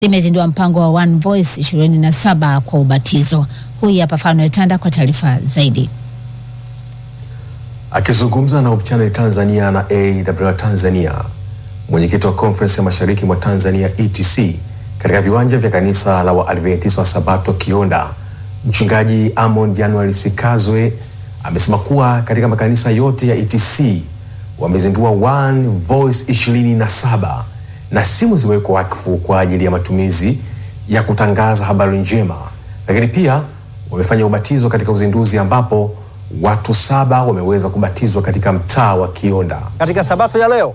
limezindua mpango wa One Voice 27 kwa ubatizo. Huyu hapa Fanuel Tanda kwa taarifa zaidi. Akizungumza na Hope Channel Tanzania na AWR Tanzania, mwenyekiti wa Conference ya Mashariki mwa Tanzania ETC katika viwanja vya kanisa la Waadventista wa Sabato Kionda, mchungaji Amon January Sikazwe amesema kuwa katika makanisa yote ya ETC wamezindua One Voice 27 na simu zimewekwa wakfu kwa ajili ya matumizi ya kutangaza habari njema, lakini pia wamefanya ubatizo katika uzinduzi ambapo watu saba wameweza kubatizwa katika mtaa wa Kionda. Katika sabato ya leo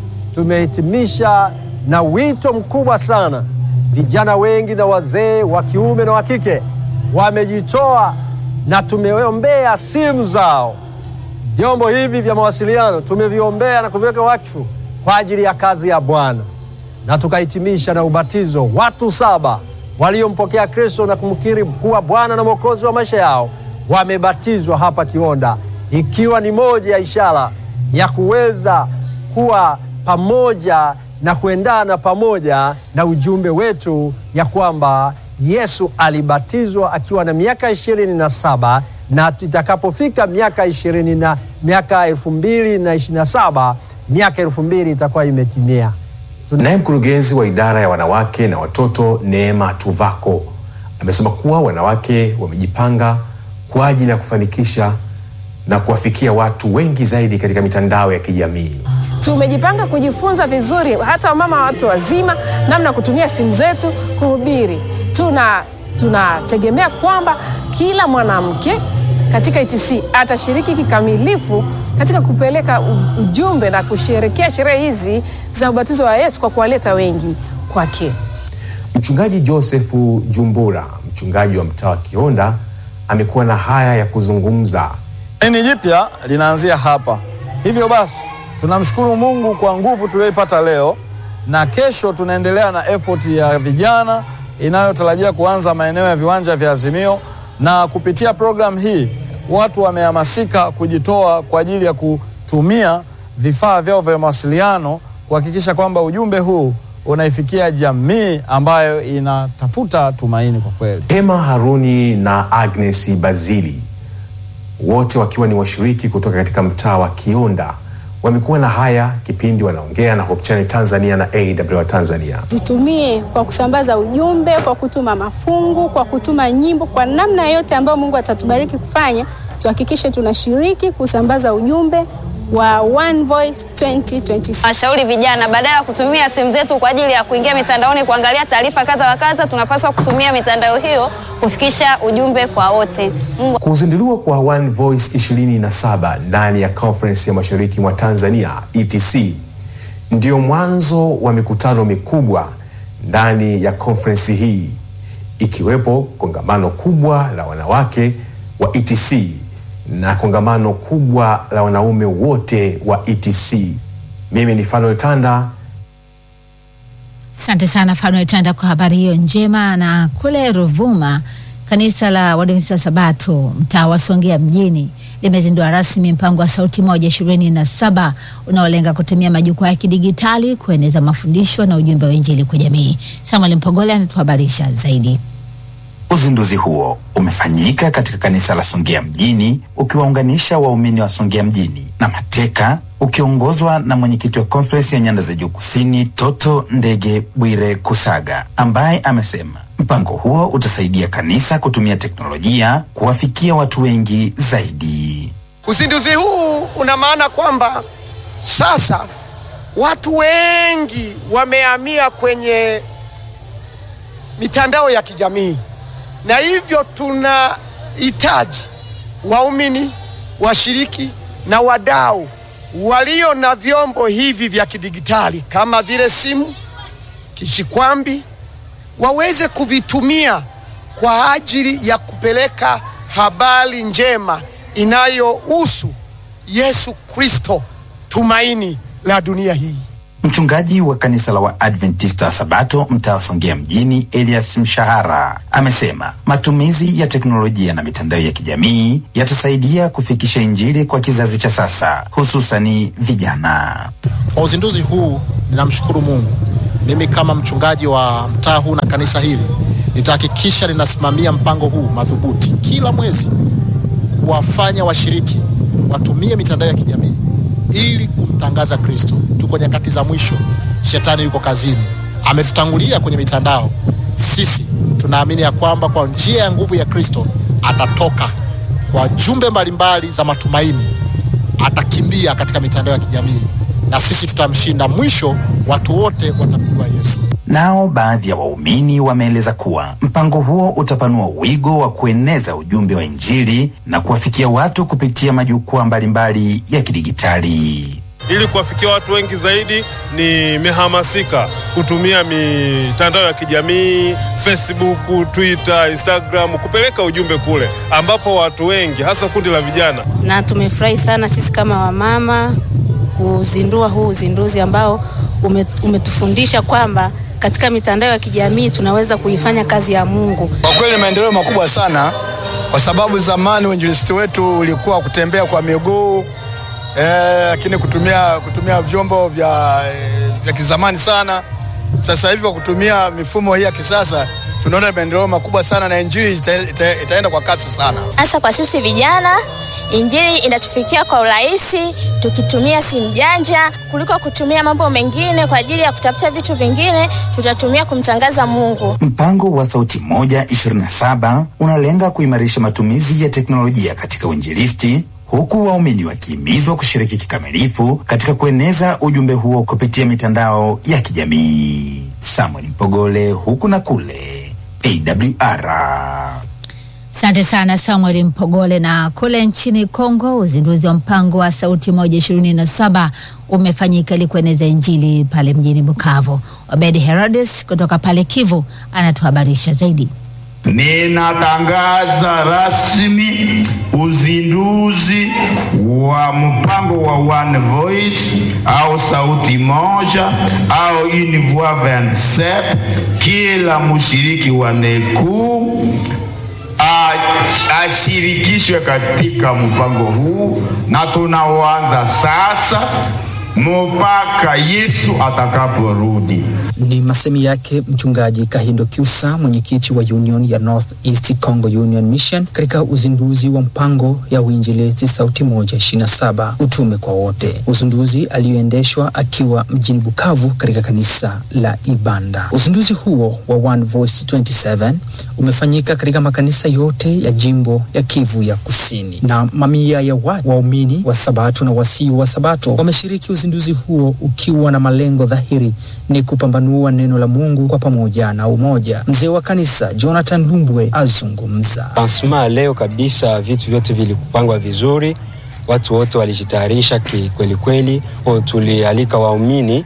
tumehitimisha na wito mkubwa sana. Vijana wengi na wazee wa kiume na wa kike wamejitoa na tumeombea simu zao. Vyombo hivi vya mawasiliano tumeviombea na kuviweka wakfu kwa ajili ya kazi ya Bwana, na tukahitimisha na ubatizo. Watu saba waliompokea Kristo na kumkiri kuwa Bwana na Mwokozi wa maisha yao wamebatizwa hapa Kionda, ikiwa ni moja ya ishara ya kuweza kuwa pamoja na kuendana pamoja na ujumbe wetu ya kwamba Yesu alibatizwa akiwa na miaka ishirini na saba na itakapofika miaka ishirini na miaka elfu mbili na ishirini na saba miaka elfu mbili itakuwa imetimia. Naye mkurugenzi wa idara ya wanawake na watoto Neema Tuvako amesema kuwa wanawake wamejipanga kwa ajili ya kufanikisha na kuwafikia watu wengi zaidi katika mitandao ya kijamii. Tumejipanga kujifunza vizuri, hata wamama watu wazima, namna ya kutumia simu zetu kuhubiri. Tuna tunategemea kwamba kila mwanamke katika ETC atashiriki kikamilifu katika kupeleka ujumbe na kusherekea sherehe hizi za ubatizo wa Yesu kwa kuwaleta wengi kwake. Mchungaji Josefu Jumbura, mchungaji wa mtaa wa Kionda, amekuwa na haya ya kuzungumza. Nini jipya linaanzia hapa. Hivyo basi tunamshukuru Mungu kwa nguvu tuliyoipata leo, na kesho tunaendelea na effort ya vijana inayotarajia kuanza maeneo ya viwanja vya Azimio, na kupitia programu hii watu wamehamasika kujitoa kwa ajili ya kutumia vifaa vyao vya mawasiliano kuhakikisha kwamba ujumbe huu unaifikia jamii ambayo inatafuta tumaini kwa kweli. Emma Haruni na Agnes Bazili wote wakiwa ni washiriki kutoka katika mtaa wa Kionda wamekuwa na haya kipindi wanaongea na Hope Channel Tanzania na AWR Tanzania. Tutumie kwa kusambaza ujumbe, kwa kutuma mafungu, kwa kutuma nyimbo, kwa namna yote ambayo Mungu atatubariki kufanya, tuhakikishe tunashiriki kusambaza ujumbe wa One Voice 2026. Washauri vijana badala ya kutumia simu zetu kwa ajili ya kuingia mitandaoni kuangalia taarifa kadha wa kadha, tunapaswa kutumia mitandao hiyo kufikisha ujumbe kwa wote. Mungu Kuzinduliwa kwa One Voice 27 ndani ya Conference ya Mashariki mwa Tanzania ETC ndio mwanzo wa mikutano mikubwa ndani ya conference hii ikiwepo kongamano kubwa la wanawake wa ETC na kongamano kubwa la wanaume wote wa ETC. Mimi ni Fanuel Tanda. Asante sana Fanuel Tanda kwa habari hiyo njema. Na kule Ruvuma, kanisa la Waadventista wa Sabato mtaa wa Songea mjini limezindua rasmi mpango wa Sauti Moja ishirini na saba unaolenga kutumia majukwaa ya kidigitali kueneza mafundisho na ujumbe wa Injili kwa jamii. Samuel Mpogole anatuhabarisha zaidi. Uzinduzi huo umefanyika katika kanisa la Songea mjini ukiwaunganisha waumini wa Songea mjini na Mateka ukiongozwa na mwenyekiti wa konferensi ya nyanda za juu kusini Toto Ndege Bwire Kusaga ambaye amesema mpango huo utasaidia kanisa kutumia teknolojia kuwafikia watu wengi zaidi. Uzinduzi huu una maana kwamba sasa watu wengi wamehamia kwenye mitandao ya kijamii na hivyo tunahitaji waumini, washiriki na wadau walio na vyombo hivi vya kidigitali kama vile simu, kishikwambi waweze kuvitumia kwa ajili ya kupeleka habari njema inayohusu Yesu Kristo, tumaini la dunia hii. Mchungaji wa kanisa la Waadventista Sabato mtaa wa Songea mjini Elias Mshahara amesema matumizi ya teknolojia na mitandao ya kijamii yatasaidia kufikisha Injili kwa kizazi cha sasa, hususani vijana. Kwa uzinduzi huu ninamshukuru Mungu mimi kama mchungaji wa mtaa huu na kanisa hili nitahakikisha ninasimamia mpango huu madhubuti kila mwezi kuwafanya washiriki watumie mitandao ya kijamii ili kumtangaza Kristo. Tuko nyakati za mwisho, shetani yuko kazini, ametutangulia kwenye mitandao. Sisi tunaamini ya kwamba kwa njia ya nguvu ya Kristo atatoka kwa jumbe mbalimbali za matumaini, atakimbia katika mitandao ya kijamii na sisi tutamshinda. Mwisho watu wote watamjua Yesu. Nao baadhi ya waumini wameeleza kuwa mpango huo utapanua wigo wa kueneza ujumbe wa Injili na kuwafikia watu kupitia majukwaa mbalimbali ya kidigitali. Ili kuwafikia watu wengi zaidi, nimehamasika kutumia mitandao ya kijamii Facebook, Twitter, Instagram kupeleka ujumbe kule ambapo watu wengi hasa kundi la vijana. Na tumefurahi sana sisi kama wamama kuzindua huu uzinduzi ambao ume, umetufundisha kwamba katika mitandao ya kijamii tunaweza kuifanya kazi ya Mungu. Kwa kweli maendeleo makubwa sana, kwa sababu zamani uinjilisti wetu ulikuwa kutembea kwa miguu lakini eh, kutumia, kutumia vyombo vya, eh, vya kizamani sana. Sasa hivi kwa kutumia mifumo hii ya kisasa tunaona maendeleo makubwa sana na injili ita, ita, itaenda kwa kasi sana, hasa kwa sisi vijana. Injili inatufikia kwa urahisi tukitumia simu janja kuliko kutumia mambo mengine kwa ajili ya kutafuta vitu vingine, tutatumia kumtangaza Mungu. Mpango wa Sauti Moja 27 unalenga kuimarisha matumizi ya teknolojia katika uinjilisti huku waumini wakihimizwa kushiriki kikamilifu katika kueneza ujumbe huo kupitia mitandao ya kijamii. Samuel Mpogole, huku na kule AWR. Asante sana Samuel Mpogole. Na kule nchini Kongo, uzinduzi wa mpango wa Sauti Moja ishirini na saba umefanyika ili kueneza Injili pale mjini Bukavu. Obedi Herodes kutoka pale Kivu anatuhabarisha zaidi. Ninatangaza rasmi uzinduzi wa mpango wa One Voice au sauti moja au une voix 27. Kila mshiriki wa NECU ashirikishwe katika mpango huu, na tunaoanza sasa mpaka Yesu atakaporudi. Ni masemi yake mchungaji Kahindo Kyusa, mwenyekiti wa Union ya North East Congo Union Mission, katika uzinduzi wa mpango ya uinjilisti sauti moja ishirini na saba utume kwa wote, uzinduzi aliyoendeshwa akiwa mjini Bukavu katika kanisa la Ibanda. Uzinduzi huo wa One Voice 27 umefanyika katika makanisa yote ya jimbo ya Kivu ya Kusini, na mamia ya watu waumini wa Sabato na wasio wa Sabato wameshiriki uzinduzi huo ukiwa na malengo dhahiri ni kupambanua neno la Mungu kwa pamoja na umoja. Mzee wa kanisa Jonathan Lumbwe azungumza. Lansma leo kabisa, vitu vyote vilikupangwa vizuri, watu wote walijitayarisha kikweli kweli. Tulialika waumini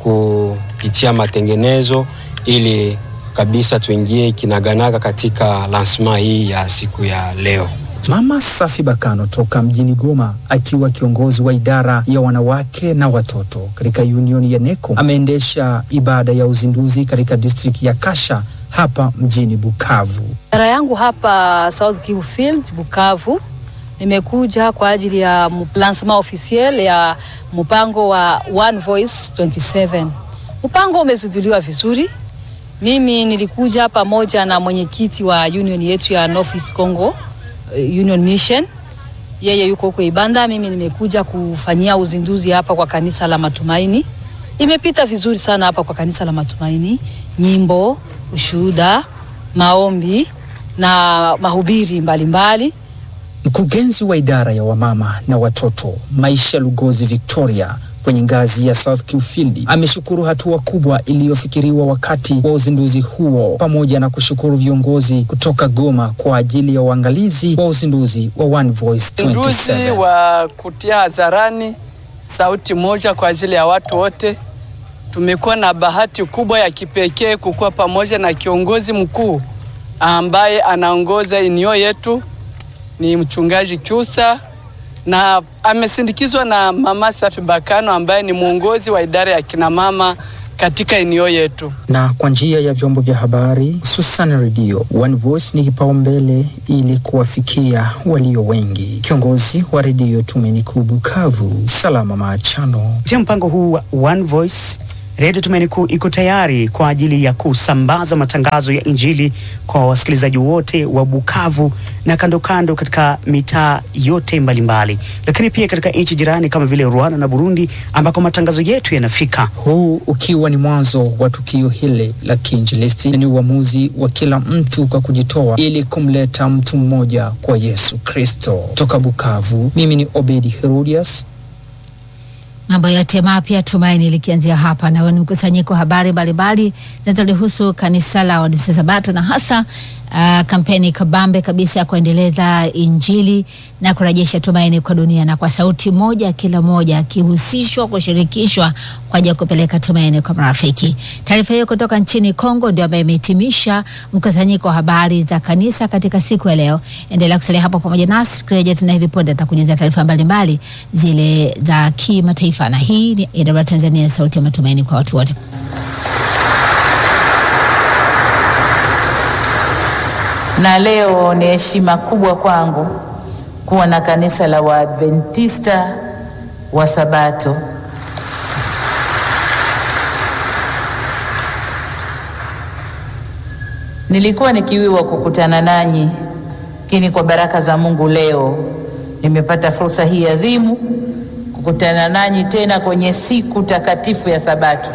kupitia matengenezo ili kabisa tuingie kinaganaga katika lansma hii ya siku ya leo. Mama Safi Bakano toka mjini Goma akiwa kiongozi wa idara ya wanawake na watoto katika union ya NECO ameendesha ibada ya uzinduzi katika district ya Kasha hapa mjini Bukavu. Idara yangu hapa South Kivu Field Bukavu, nimekuja kwa ajili ya lancement officiel ya mpango wa One Voice 27. Mpango umezinduliwa vizuri. Mimi nilikuja pamoja na mwenyekiti wa union yetu ya North East Congo Union Mission. Yeye yuko huko Ibanda, mimi nimekuja kufanyia uzinduzi hapa kwa kanisa la Matumaini. Imepita vizuri sana hapa kwa kanisa la Matumaini, nyimbo, ushuhuda, maombi na mahubiri mbalimbali. Mkurugenzi wa idara ya wamama na watoto Maisha Lugozi Victoria kwenye ngazi ya South Kiufield ameshukuru hatua kubwa iliyofikiriwa wakati wa uzinduzi huo, pamoja na kushukuru viongozi kutoka Goma kwa ajili ya uangalizi wa uzinduzi wa One Voice 27. Uzinduzi wa kutia hadharani sauti moja kwa ajili ya watu wote. Tumekuwa na bahati kubwa ya kipekee kukuwa pamoja na kiongozi mkuu ambaye anaongoza inio yetu, ni mchungaji Kyusa na amesindikizwa na mama Safi Bakano ambaye ni mwongozi wa idara ya kinamama katika eneo yetu. Na kwa njia ya vyombo vya habari hususan redio, One Voice ni kipaumbele ili kuwafikia walio wengi. Kiongozi wa redio Tumaini Kuu Bukavu, Salama Maachano. Kupitia mpango huu wa One Voice Redio Tumaini Kuu iko tayari kwa ajili ya kusambaza matangazo ya Injili kwa wasikilizaji wote wa Bukavu na kando kando katika mitaa yote mbalimbali mbali. Lakini pia katika nchi jirani kama vile Rwanda na Burundi ambako matangazo yetu yanafika. Huu ukiwa ni mwanzo wa tukio hili la kiinjilisti, ni uamuzi wa kila mtu kwa kujitoa ili kumleta mtu mmoja kwa Yesu Kristo. Toka Bukavu, mimi ni Obedi Herodias. Mambo yote mapya Tumaini likianzia hapa, na ni mkusanyiko wa habari mbalimbali zinazolihusu kanisa la Waadventista Sabato na hasa uh, kampeni kabambe kabisa ya kuendeleza Injili na kurejesha tumaini kwa dunia, na kwa sauti moja, kila moja akihusishwa, kushirikishwa kwa ajili ya kupeleka tumaini kwa marafiki. Taarifa hiyo kutoka nchini Kongo ndio ambayo imehitimisha mkusanyiko wa habari za kanisa katika siku ya leo. Endelea kusalia hapo pamoja nasi, kurejea tena hivi punde atakujuza taarifa mbalimbali zile za kimataifa, na hii ni AWR Tanzania, sauti ya matumaini kwa watu wote. na leo ni heshima kubwa kwangu kuwa na kanisa la Waadventista wa Sabato. Nilikuwa nikiwiwa kukutana nanyi, lakini kwa baraka za Mungu leo nimepata fursa hii adhimu kukutana nanyi tena kwenye siku takatifu ya Sabato.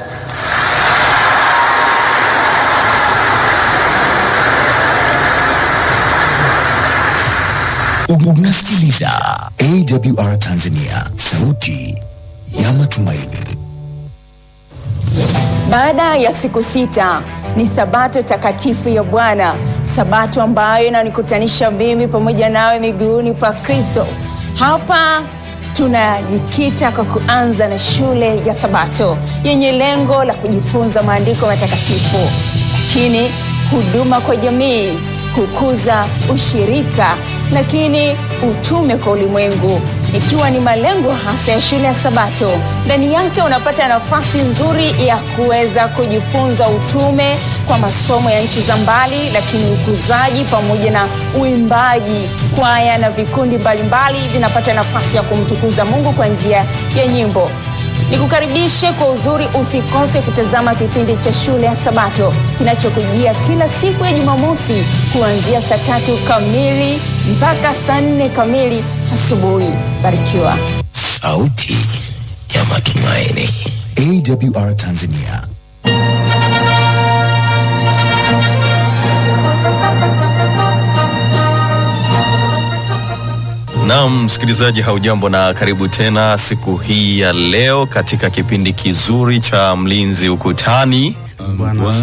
Unasikiliza AWR Tanzania, sauti ya matumaini. Baada ya siku sita ni sabato takatifu ya Bwana, sabato ambayo inanikutanisha mimi pamoja nawe miguuni pa Kristo. Hapa tunajikita kwa kuanza na shule ya Sabato yenye lengo la kujifunza maandiko matakatifu, lakini huduma kwa jamii, kukuza ushirika, lakini utume kwa ulimwengu ikiwa ni malengo hasa ya shule ya Sabato. Ndani yake unapata nafasi nzuri ya kuweza kujifunza utume kwa masomo ya nchi za mbali, lakini ukuzaji pamoja na uimbaji. Kwaya na vikundi mbalimbali vinapata nafasi ya kumtukuza Mungu kwa njia ya nyimbo. Nikukaribishe kwa uzuri, usikose kutazama kipindi cha shule ya Sabato kinachokujia kila siku ya Jumamosi kuanzia saa tatu kamili mpaka saa nne kamili asubuhi. Barikiwa. Sauti ya matumaini. AWR Tanzania. Naam, msikilizaji, haujambo na karibu tena siku hii ya leo katika kipindi kizuri cha Mlinzi Ukutani. Bwana